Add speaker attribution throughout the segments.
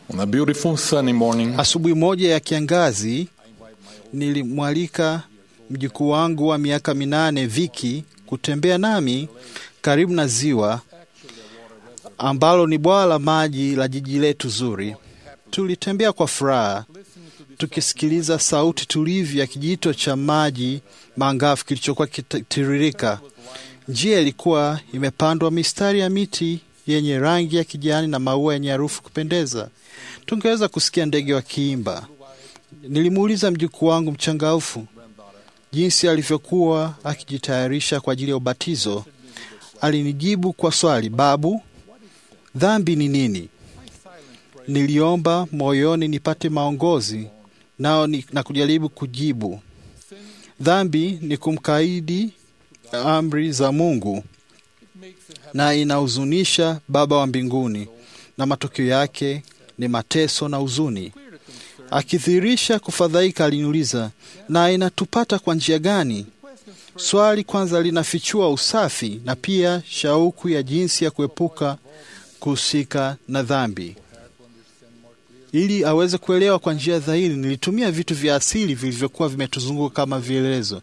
Speaker 1: On a beautiful sunny morning,
Speaker 2: Asubuhi moja ya kiangazi nilimwalika mjukuu wangu wa miaka minane Viki kutembea nami karibu na ziwa ambalo ni bwawa la maji la jiji letu zuri. Tulitembea kwa furaha tukisikiliza sauti tulivu ya kijito cha maji mangafu kilichokuwa kitiririka. Njia ilikuwa imepandwa mistari ya miti yenye rangi ya kijani na maua yenye harufu kupendeza. Tungeweza kusikia ndege wakiimba. Nilimuuliza mjukuu wangu mchangaufu jinsi alivyokuwa akijitayarisha kwa ajili ya ubatizo. Alinijibu kwa swali, babu, dhambi ni nini? Niliomba moyoni nipate maongozi nao ni, na kujaribu kujibu. Dhambi ni kumkaidi amri za Mungu na inahuzunisha Baba wa mbinguni, na matokeo yake ni mateso na huzuni. Akidhihirisha kufadhaika, aliniuliza, na inatupata kwa njia gani? Swali kwanza linafichua usafi na pia shauku ya jinsi ya kuepuka kuhusika na dhambi. Ili aweze kuelewa kwa njia dhahiri, nilitumia vitu vya asili vilivyokuwa vimetuzunguka kama vielelezo.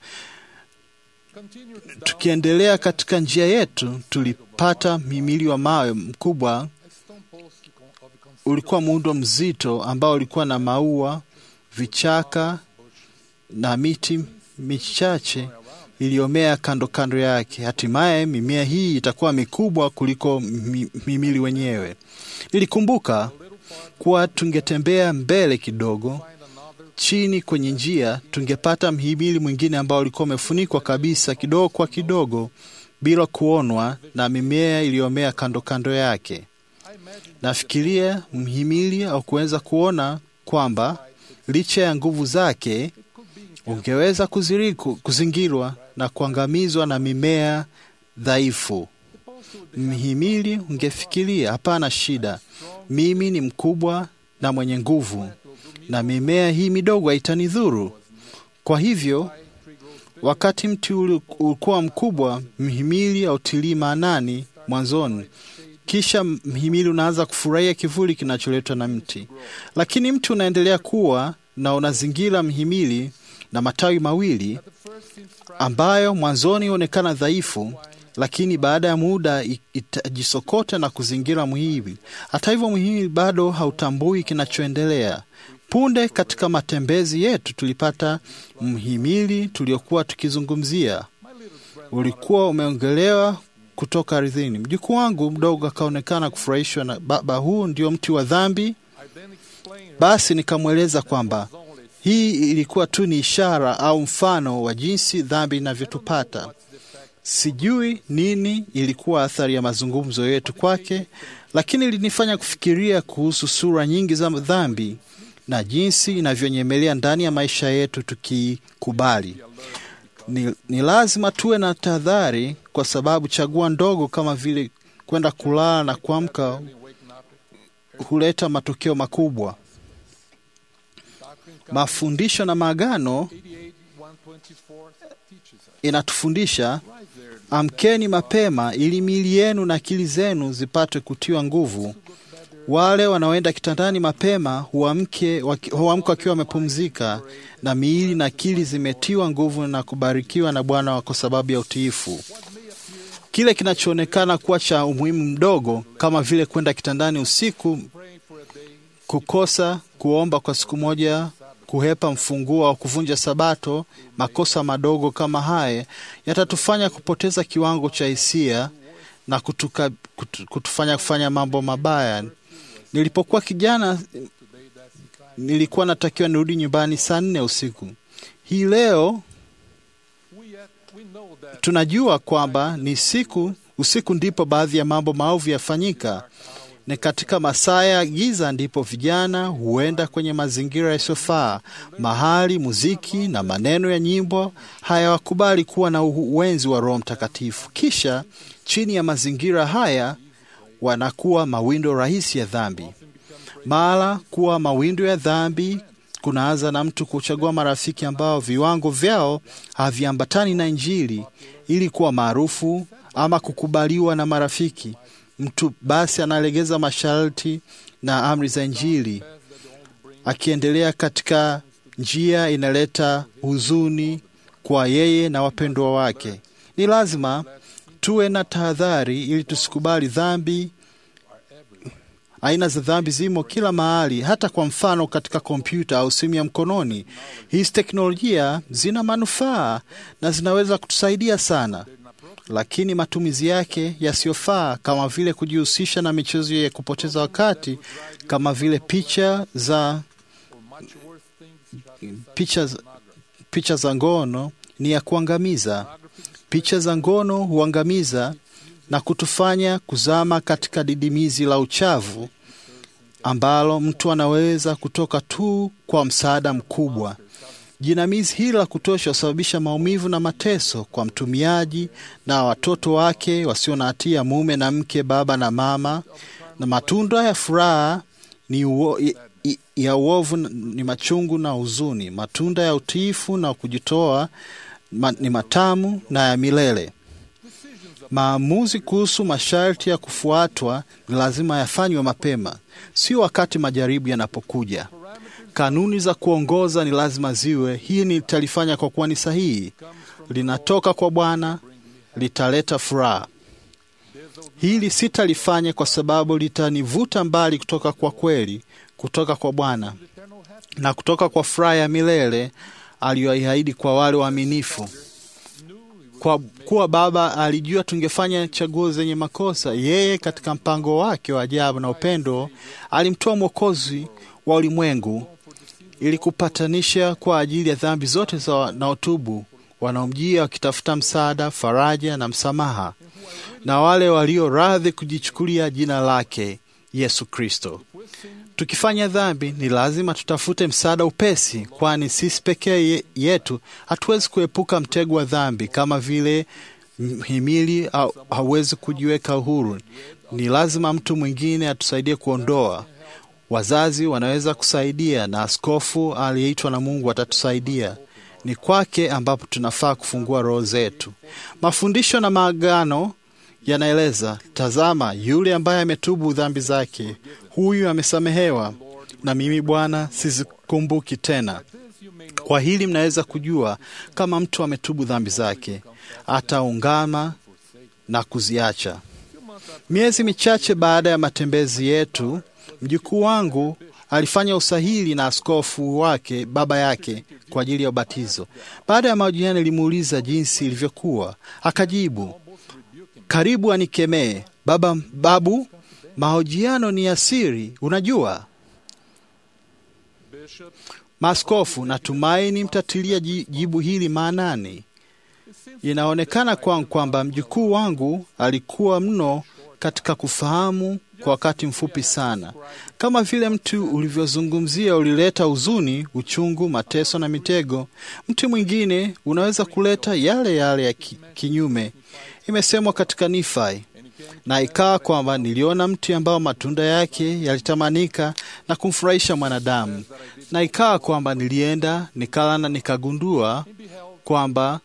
Speaker 2: Tukiendelea katika njia yetu, tulipata mhimili wa mawe mkubwa. Ulikuwa muundo mzito ambao ulikuwa na maua, vichaka na miti michache iliyomea kando kando yake. Hatimaye mimea hii itakuwa mikubwa kuliko mhimili wenyewe. Nilikumbuka kuwa tungetembea mbele kidogo chini kwenye njia, tungepata mhimili mwingine ambao ulikuwa umefunikwa kabisa kidogo kwa kidogo bila kuonwa na mimea iliyomea kando kando yake. Nafikiria mhimili au kuweza kuona kwamba licha ya nguvu zake ungeweza kuziriku, kuzingirwa na kuangamizwa na mimea dhaifu. Mhimili ungefikiria hapana shida, mimi ni mkubwa na mwenye nguvu na mimea hii midogo haitanidhuru. Kwa hivyo, wakati mti ulikuwa mkubwa, mhimili hautilii maanani mwanzoni, kisha mhimili unaanza kufurahia kivuli kinacholetwa na mti, lakini mti unaendelea kuwa na unazingira mhimili na matawi mawili ambayo mwanzoni huonekana dhaifu, lakini baada ya muda itajisokota na kuzingira mhimili. Hata hivyo, mhimili bado hautambui kinachoendelea. Punde katika matembezi yetu tulipata mhimili tuliokuwa tukizungumzia, ulikuwa umeongelewa kutoka ardhini. Mjukuu wangu mdogo akaonekana kufurahishwa na baba, huu ndio mti wa dhambi. Basi nikamweleza kwamba hii ilikuwa tu ni ishara au mfano wa jinsi dhambi inavyotupata. Sijui nini ilikuwa athari ya mazungumzo yetu kwake, lakini ilinifanya kufikiria kuhusu sura nyingi za dhambi na jinsi inavyonyemelea ndani ya maisha yetu tukikubali. Ni, ni lazima tuwe na tahadhari, kwa sababu chagua ndogo kama vile kwenda kulala na kuamka huleta matokeo makubwa. Mafundisho na maagano inatufundisha amkeni mapema, ili miili yenu na akili zenu zipate kutiwa nguvu. Wale wanaoenda kitandani mapema huamke wakiwa wamepumzika na miili na akili zimetiwa nguvu na kubarikiwa na Bwana kwa sababu ya utiifu. Kile kinachoonekana kuwa cha umuhimu mdogo, kama vile kwenda kitandani usiku, kukosa kuomba kwa siku moja, kuhepa mfunguo au kuvunja Sabato, makosa madogo kama haya yatatufanya kupoteza kiwango cha hisia na kutuka, kutu, kutufanya kufanya mambo mabaya. Nilipokuwa kijana nilikuwa natakiwa nirudi nyumbani saa nne usiku. Hii leo tunajua kwamba ni siku usiku ndipo baadhi ya mambo maovu yafanyika. Ni katika masaa ya giza ndipo vijana huenda kwenye mazingira yasiyofaa, mahali muziki na maneno ya nyimbo hayawakubali kuwa na uwenzi wa Roho Mtakatifu. Kisha chini ya mazingira haya wanakuwa mawindo rahisi ya dhambi. Mara kuwa mawindo ya dhambi kunaanza na mtu kuchagua marafiki ambao viwango vyao haviambatani na Injili ili kuwa maarufu ama kukubaliwa na marafiki. mtu basi analegeza masharti na amri za Injili, akiendelea katika njia inaleta huzuni kwa yeye na wapendwa wake. Ni lazima tuwe na tahadhari ili tusikubali dhambi. Aina za dhambi zimo kila mahali, hata kwa mfano katika kompyuta au simu ya mkononi. Hizi teknolojia zina manufaa na zinaweza kutusaidia sana, lakini matumizi yake yasiyofaa, kama vile kujihusisha na michezo ya kupoteza wakati, kama vile picha za picha, picha za ngono ni ya kuangamiza. Picha za ngono huangamiza na kutufanya kuzama katika didimizi la uchavu ambalo mtu anaweza kutoka tu kwa msaada mkubwa. Jinamizi hili la kutosha husababisha maumivu na mateso kwa mtumiaji na watoto wake wasio na hatia, mume na mke, baba na mama. Na matunda ya furaha ni uo, i, ya uovu ni machungu na huzuni. Matunda ya utiifu na kujitoa ma, ni matamu na ya milele. Maamuzi kuhusu masharti ya kufuatwa ni lazima yafanywe mapema, sio wakati majaribu yanapokuja. Kanuni za kuongoza ni lazima ziwe. Hii nitalifanya kwa kuwa ni sahihi, linatoka kwa Bwana, litaleta furaha. Hili sitalifanya kwa sababu litanivuta mbali kutoka kwa kweli, kutoka kwa Bwana na kutoka kwa furaha ya milele aliyoiahidi kwa wale waaminifu. Kwa kuwa Baba alijua tungefanya chaguo zenye makosa, yeye katika mpango wake wa ajabu na upendo alimtoa Mwokozi wa ulimwengu ili kupatanisha kwa ajili ya dhambi zote za wanaotubu, wanaomjia wakitafuta msaada, faraja na msamaha, na wale walio radhi kujichukulia jina lake Yesu Kristo. Tukifanya dhambi, ni lazima tutafute msaada upesi, kwani sisi pekee yetu hatuwezi kuepuka mtego wa dhambi, kama vile mhimili hauwezi kujiweka uhuru. Ni lazima mtu mwingine atusaidie kuondoa. Wazazi wanaweza kusaidia, na askofu aliyeitwa na Mungu atatusaidia. Ni kwake ambapo tunafaa kufungua roho zetu. Mafundisho na maagano yanaeleza, tazama, yule ambaye ametubu dhambi zake, huyu amesamehewa, na mimi Bwana sizikumbuki tena. Kwa hili mnaweza kujua kama mtu ametubu dhambi zake, ataungama na kuziacha. Miezi michache baada ya matembezi yetu, mjukuu wangu alifanya usahili na askofu wake baba yake kwa ajili ya ubatizo. Baada ya mahojiano, nilimuuliza jinsi ilivyokuwa, akajibu karibu anikemee. Baba, babu, mahojiano ni ya siri, unajua. Maaskofu, natumaini mtatilia jibu hili maanani. Inaonekana kwangu kwamba mjukuu wangu alikuwa mno katika kufahamu kwa wakati mfupi sana. Kama vile mtu ulivyozungumzia ulileta huzuni, uchungu, mateso na mitego, mtu mwingine unaweza kuleta yale yale ya kinyume. Imesemwa katika Nifai, na ikawa kwamba niliona mti ambao matunda yake yalitamanika na kumfurahisha mwanadamu, na ikawa kwamba nilienda nikala na nikagundua kwamba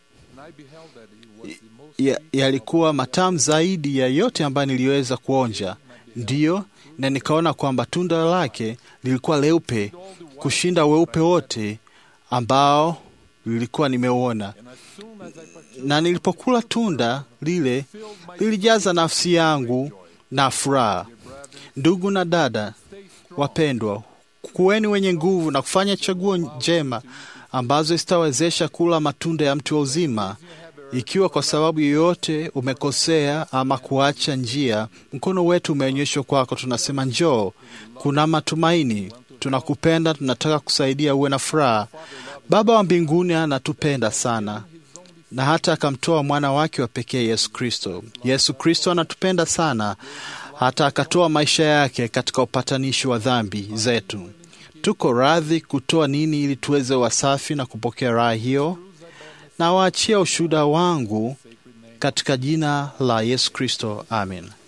Speaker 2: yalikuwa ya matamu zaidi ya yote ambayo niliweza kuonja. Ndiyo, na nikaona kwamba tunda lake lilikuwa leupe kushinda weupe wote ambao lilikuwa nimeuona. Na nilipokula tunda lile, lilijaza nafsi yangu na furaha. Ndugu na dada wapendwa, kuweni wenye nguvu na kufanya chaguo njema ambazo zitawezesha kula matunda ya mti wa uzima. Ikiwa kwa sababu yoyote umekosea ama kuacha njia, mkono wetu umeonyeshwa kwako, tunasema njoo, kuna matumaini, tunakupenda, tunataka kusaidia uwe na furaha. Baba wa mbinguni anatupenda sana na hata akamtoa mwana wake wa pekee Yesu Kristo. Yesu Kristo anatupenda sana hata akatoa maisha yake katika upatanishi wa dhambi zetu. Tuko radhi kutoa nini ili tuweze wasafi na kupokea raha hiyo? Na waachia ushuhuda wangu katika jina la Yesu Kristo, amen.